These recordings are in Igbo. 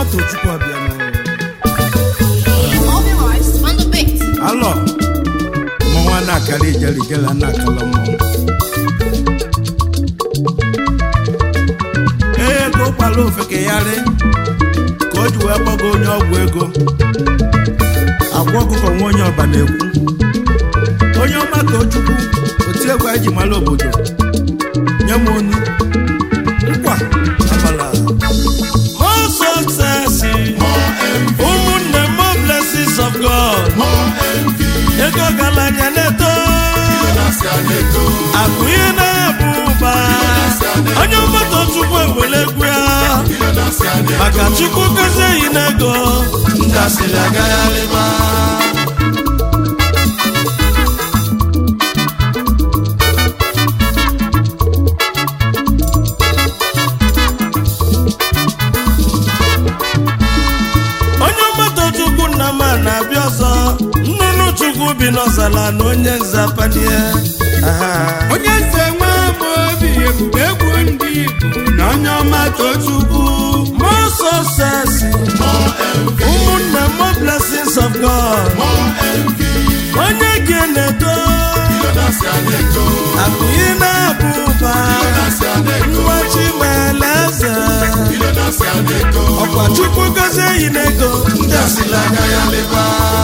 tochukwu abịanụ All the lives on the beat. alọ mmanwụ na-akara ijele ijele na-akala mmọnwụ ee ka ọ kpara ofekegharị ka o ji wee gbago onye ọgwụ ego agwa ọkụkọ nwa onye ọba na-ekwu onye ọma tochukwu oti egwu anyị ji mara obodo nye m onu nkwa abala more success ụmụnne m more blessings of God ego ọgaranya na-eto akụ ihe na-ebu ụba onye mmadụ chukwu ewere egwu ya maka chukwu gozie n'ego ndasịrị agagharịba onye mmadụ chukwu nna m a na-abịa ọzọ nnụnụ chukwu bi n'ọzala na onye nzapanie onye nze nwa m obi ebube egwu ndị igbo na onye ọma tochukwu more success ụmụnne m more blessings of God onye gị na-eto akụghị na-abụ ụba nwa chimele eze ọkwa chukwu gozie yi n'ego ndị asịla anya ya leba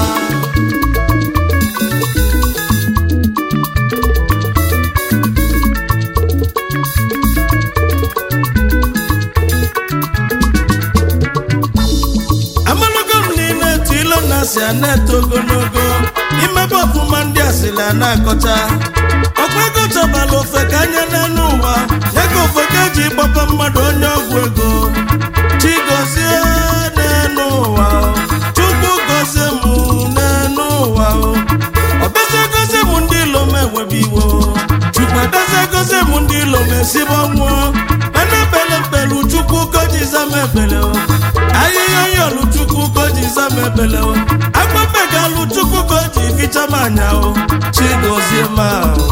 amalogo m niile etu ilo na si a na-eto ogologo imebe ọfụma ndị asịrị a na-akọcha ọkwa ego chọbala ofe ka anya n'elu ụwa ya ka ofe ka eji gbapa mmadụ onye ọgwụ ego chigozie n'elu ụwa o. chukwu gozie m n'elu ụwa o. ọbịazie gozie m ndị ilo m enwebe iwo chukwu abịazie gozie m ndị ilo m esibe ọnwụọ mana ebele mpelu chukwu gojiza m ebele o ahịhịa yọlụ chukwu gojiza m ebele o agbabegalụ chukwu goji ficha m anya o chigozie ma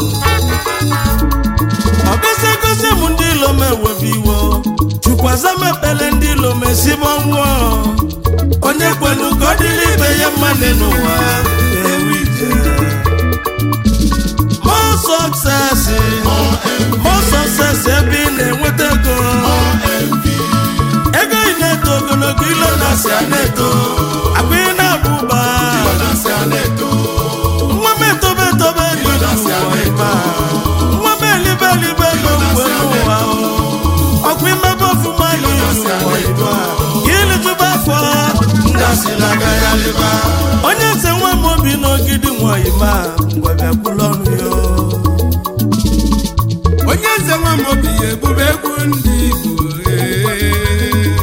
ọ gozie gozie m ndị ilo m ewebe iwo chukwaza m ekpele ndị ilo m esibe ọnwụọ onye kwelu ka ọ dịrị ibe ya mma n'ụwa ewu ije more success more success ebe ị na-enweta ego ego ị na-eto ogologo ilo na-asị a na-eto akpa ị na-abụ ụba nwa m etobe etobe ego n'ụwa ịba nwa m elibe elibe ego mgbe n'ụwa o. ọkwa imebe ọfụma gị n'ụwa ịba ka ilitụba afọ ndị asịrị agaghị alịba onye eze nwa m obi n'ogidi nwanyị ma ngwa bịakwula ọnụ ya onye nze nwa m obi ebube egwu ndị igbo ee.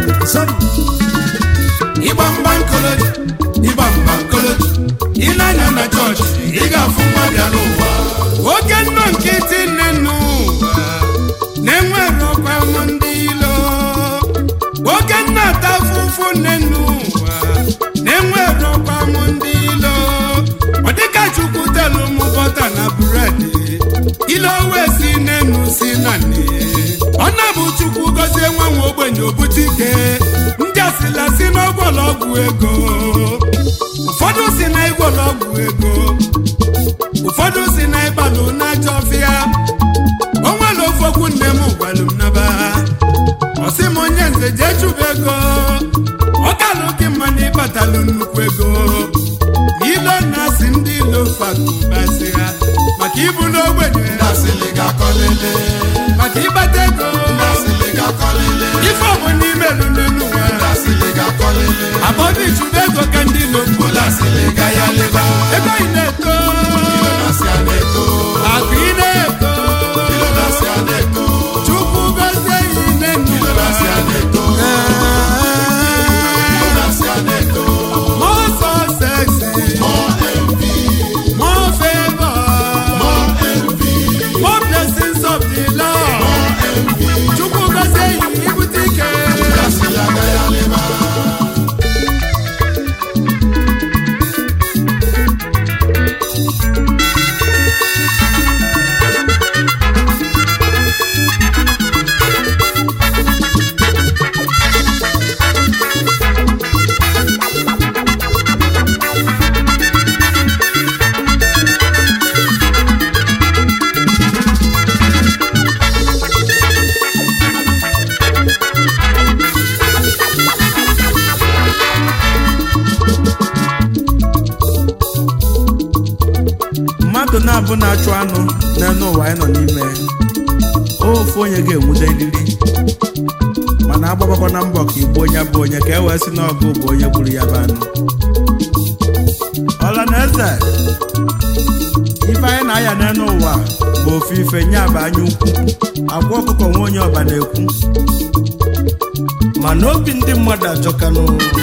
ịgba mgba nkoloji ịgba mgba nkoloji ịnanya na chọọchị ị ga-afụ nwa bịa n'ụwa oke nnọ nkịtị nne n'ụwa na-enwere ọkwa mụ ndị ilo oke nna ata afụfụ nne n'ụwa na-enwere ọkwa mụ ndị ilo ọ dịka chukwu telu mụ bọta na bụredị ile owe si n'enu si na nne ọ na-bụ chukwu gọzie nwa nwa ogbenye obute ike ndị asịla si n'ọgwọlọgwụ ego ụfọdụ si na ịgwọlọgwụ ego ụfọdụ si na ịbalụ n'ajọ ọfịa o nwere ofu okwu nne m gwalụ m naba ọ sị m onye nze jee chụba ego ọ kalụ gị mma na ịbatalụ nnukwu ego ilo na-asị ndị ilo fakubasị ha maka ibu n'ogbenye maka ịgbata ego ife ọbụ n'ime lụlụ n'ụwa abọdụ ichụba ego ka ndị ilo mkpụla ebe ị na-eto akụ ị na-eto chukwu gozie ya ine more success more favor more blessings of the Lord bụ na-achụ anụ n'elu ụwa anyị nọ n'ime ofu onye ga-enwude eriri mana agbabakwa na mbọ ka igbu onye bụ onye ka e wee sị n'ọgụ bụ onye gburu ya bụ anụ ọla na eze ife anyị na-aya n'elu ụwa bụ ofu ife nye bụ anya ukwu agwa ọkụkọ nwe onye ọba na-ekwu mana obi ndị mmadụ ajọkanụ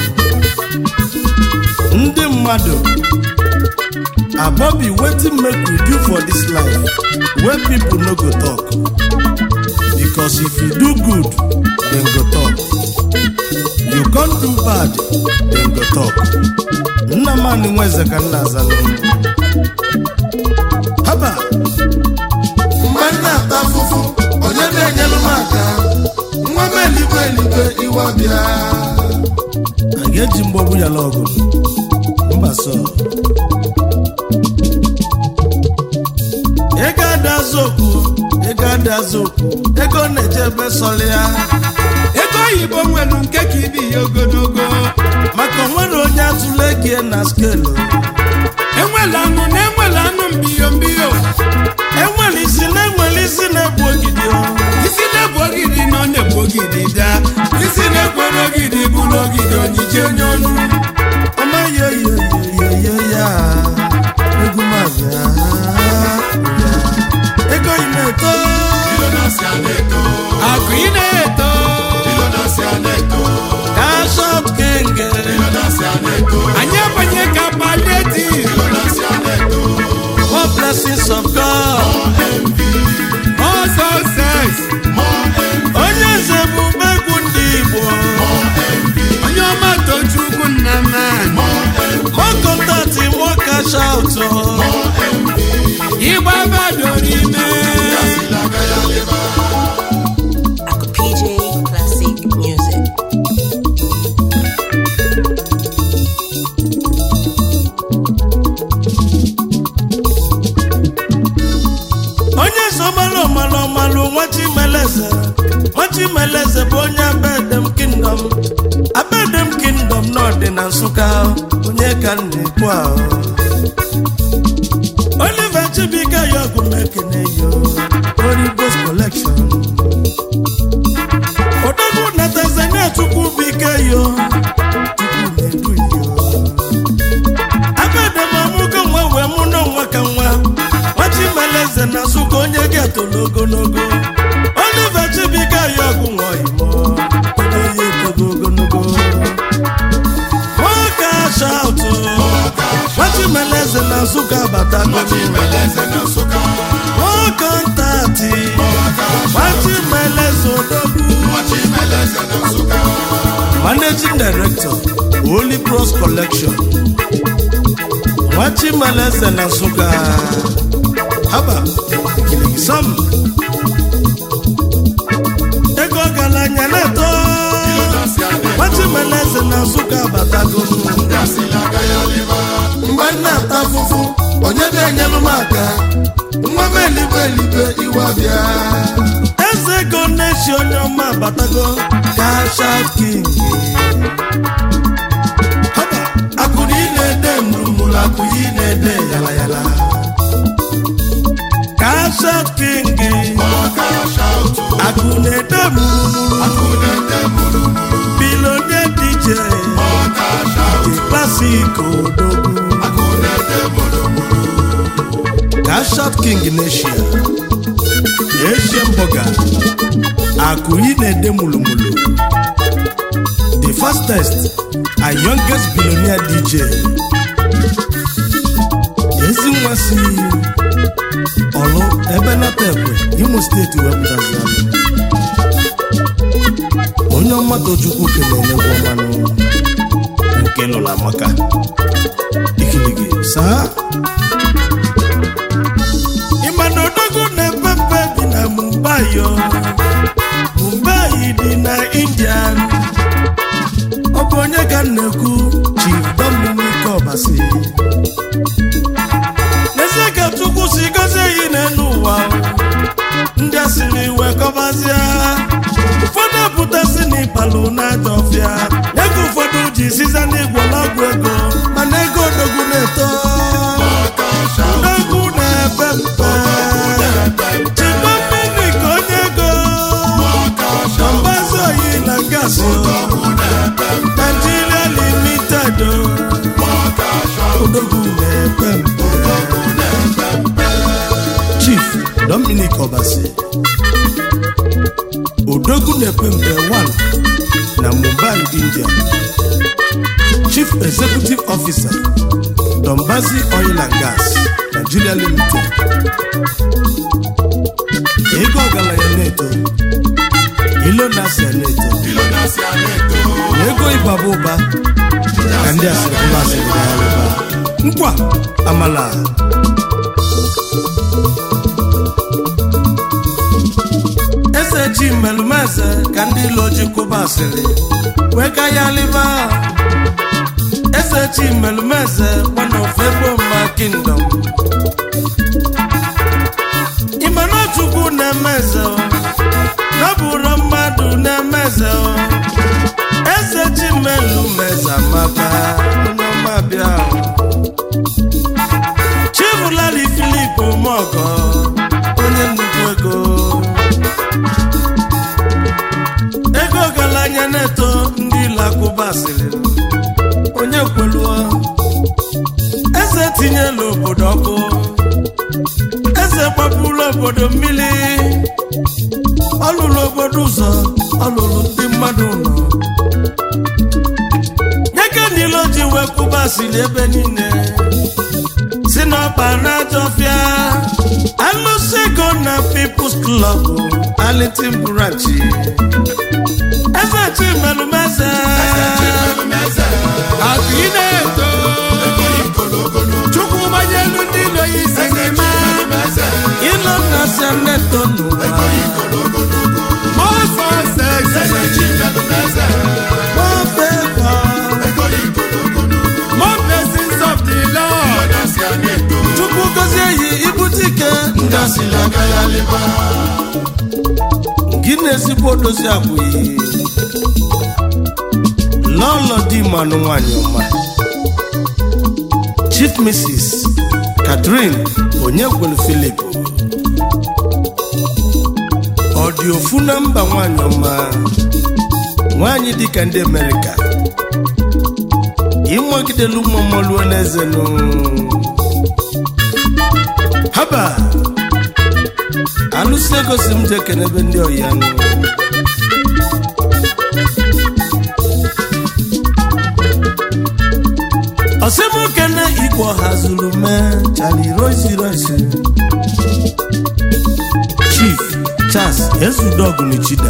ndị mmadụ abobi wetin make we do for dis life wey people no go talk because if you do good dem go talk you con do bad dem go talk nnamani nweze ka nna azalụ haba mgbe m na-ata afụfụ onye na-enyelu m aka nwa m eligwe eligwe iwe bịa a ga-eji mgbọgbu ya lọgụ mba sọ ego adazi okwu ego adazi okwu ego na-eje ebe sọrọ ya ego oyibo nwere nke ka ibi ya ogologo maka onwere onye atụle gie na skelu enwela anụ na enwela anụ mbiyo mbiyo enwere isi na enwere isi na-egbu ogidi o. isi na-ebu ogidi na ọ na-ebu ogidi daa isi na-ekwere ogidi bụ n'ogidi onyije onye ọnụ amaghị oyoyoyoyo ya egwu mabịa ego yi na-eto Billionaires a na-eto akụ ị na-eto Billionaires a na-eto kashọp kenge Billionaires a na-eto anyị abanye ka paleti Billionaires a na-eto more blessings of God more success onye eze bụ egwu ndị Igbo onye ọma tochukwu nna man more contact more cash out ịgba badoro ime Aqua PJ Classic Music. onye eze ọmalụ ọmalụ ọmalụ nwachimeleze nwachimeleze bụ onye abedem kingdom abedem kingdom n'ọdị na nsụka onye ka m na-ekwu ahụ oliver chibika ya ọgụ mekene yo origos collection odogwu na tanzania chukwu bike yo chukwu na-edu yo abedem amụgo nwa wee mụ na nwa ka nwa nwachimeleze na nsụka onye ga-etolu ogologo oliver chibika ya ọgụ nwa imo onye ya etogo ogologo nwoke ashaụtụ nwachimeleze na nsụka batago Billionaires na Nsụka nwoke ntati nwachimeleze odogwu Billionaires na Nsụka managing director holy cross collection nwachimeleze na nsụka haba kiligisam ego ọgaranya na-eto Billionaires a na-eto nwachimeleze na nsụka batago Gasịla aka ya lịba mgbe m na-ata afụfụ onye na-enyelu m aka nwa m eligwe eligwe iwe bịa eze ego na-echi onye ọma batago kashat king haba akụrụ ị na-ede mụrụmụrụ akụrụ ị na-ede yala yala kashat king ọka shaụtụ akụ na-ede mụrụmụrụ akụ na-ede mụrụmụrụ bilonie dj ọka shaụtụ klasik odogwu akụ na-ede mụrụmụrụ kashat king n'eshia asian burger akụyi na-ede mulumulu the fastest and youngest billionaire dj ezi nwa si ọlụ ebe nata ekwe imo steeti wepụtazi onye ọma tochukwu kelele gwomanụ nke lụrụ amaka ikiligi saa ịma na odogwu na-epe mpe bi na mumbai o mumbai dị na indian ọ bụ onye ka m na-ekwu chief dominic obasi n'ezie ka chukwu si gozie yi n'elu ụwa ndị a siri iwe kọbazie ụfọdụ apụtasị n'ịbalụ na-aja ọfịa ya ka ụfọdụ ji siza n'igwe n'ọgwụ ego mana ego odogwu na-eto ọka shaụtụ odogwu na-epe Traders Nigeria Limited odogwu na-epe mpe Chief Dominic Obasi odogwu na-epe mpe 1 na Mumbai, India Chief Executive Officer Dombazi Oil and Gas Nigeria Limited ego ọgaranya na-eto ilo na-asị na-eto na ego ịbaba ụba ka ndị asịrịla asịrị na ya ụba nkwa amala eze ji mmelumeze ka ndị ilo ji kwụba asịrị wee ka ya liba eze ji mmelumeze one of Eboma kingdom imenachukwu na-emeze o, na ọ bụrụ mmadụ na-emeze o. eze ji mmelumeze amaka onye ọma bịa o. chibụlali filip mogo onye nnukwu ego ego ọgaranya na-eto ndị lakụba sịrị onye kweluo eze tinyela obodo ọkụ eze gbapụrụ obodo mmiri ọlụlụ obodo ụzọ ọlụlụ ndị mmadụ nọ nyeke niile o ji wee kwụba siri ebe niile si n'ọkpa na-ajọfịa alụsị ego na People's Club Arlington branch eze chimelumeze akụ ị na-eto chukwu gbanyelu ndị ilo ya isi gị ma ilo na seneto n'ụwa ọsọ ọsọ eze ọfeva more blessings of the Lord chukwu gozie yi ibute ike gị na ezigbo odozi akwụghị lọlọ di manụ nwanyị ọma chief mrs catherine onyekwelu philip ọ dị ofu na mba nwanyị ọma nwanyị dịka ndị amerịka ịnwegidelu mmamoluo n'ezenụ haba alụsị egosi m je kenebe ndị ọya nụ ọsịmokene igbo hazuru mee chali rosi rosi chief charles ezudogunichida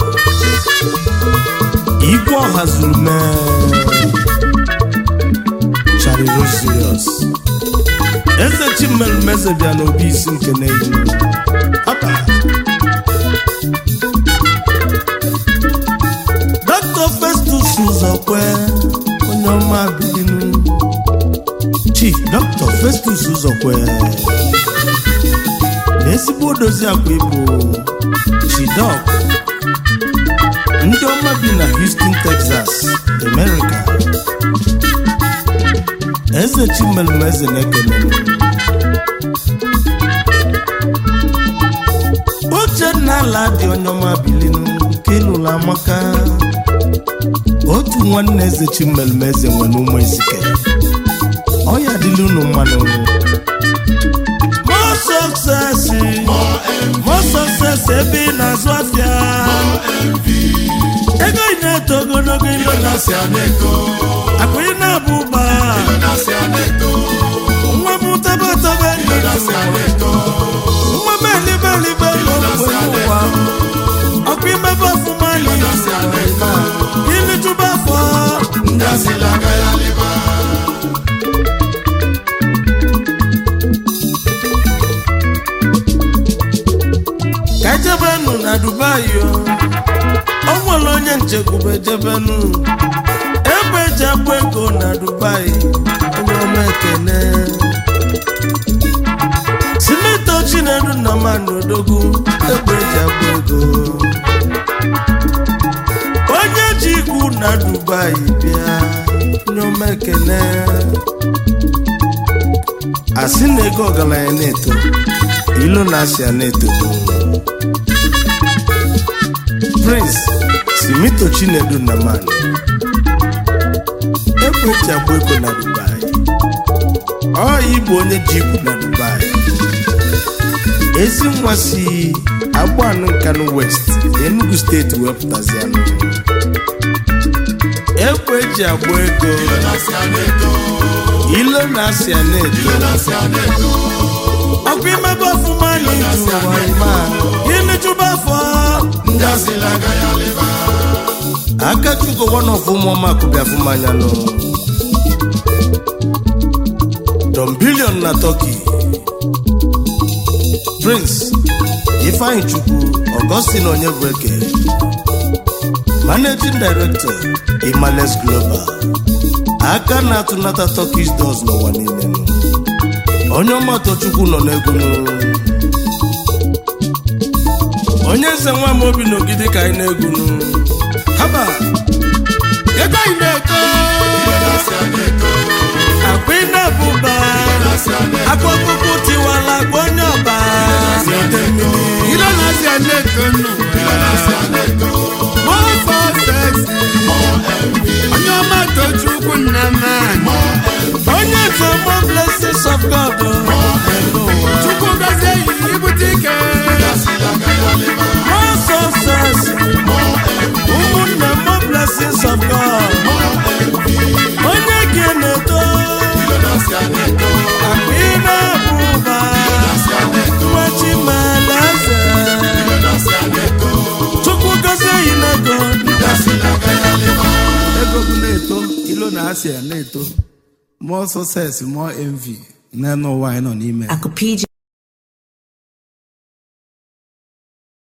igwe ọhazuru mee chali rosirios eze chimmelumeze bịa n'obi isi nke n'elu Haba. dr festus ụzọkwe onye ọma bilinu chief dr festus ụzọkwe na ezigbo odozi akwa ịbụ chidok ndị ọma bi na houston texas america eze chimelumeze na-ekele uchenna ala dị onye ọma bilinu nke ịlụla amaka otu nwanne eze chimelumeze nwere ụmụ ezike ọya dịla unu mmanụ more success more success ebe ị na-azụ afịa ego ị na-eto ogologo ilo na akụ ị na-abụ ụba nwa m tabataba nwa m elibelibe n'okwe n'ụwa ọkụ imebe ọfụma ilitụba afọ ka ejebenu na dubai o o nwere onye nchekwube jebenu ebe eji akpụ ego na dubai onye ọma ekene simito chinedu na mmanụ odogwu ebe eji akpụ ego onye ji ikwu na dubai bịa onye ọma ekene asị na ego ọgaranya na-eto ilo na asịa na-eto prince simito chinedu nnamani ekwechi agba ego na dubai ọ ịbụ onye ji ikwu na dubai ezi nwa si agbanụ nkanụ west enugu steeti wepụtazianụ ekweji agba ego ilo na asịa na-edo ọkụ imebe ọfụma n'iju ụwa ime a gịnị chụba afọ aka chukwu one of ụmụọma akụbịa fụmanya nụ don bilion na turkey prince ifeanyi chukwu augustin onyebụeke managing director imales global aka na-atụnata turkish doors n'ụwa niile nụ. onye ọmatọ chukwu nọ n'egwu nụ. onye eze nwa m obi n'ogidi ka anyị na-egwu nụ. haba ego anyị na-eto akwa ị na-abụba akwa ọkpụkpụ tiwala akwa onye ọba n'ide mmiri. ilo na-asị a na-eto nnu mọfọ sesi onye ọma tochukwu nna m anyị onye eze mo blessings of god n'ụwa. chukwu gozie yi ibute ike more success ụmụnne mo blessings of god onye gị na-eto akpa ị na-abụba nwachimalaeze chukwu gozie yi n'ego ego bụ na-eto ilo na asịa na-eto more success more envy n'ụwa anyị nọ n'ime Akupiji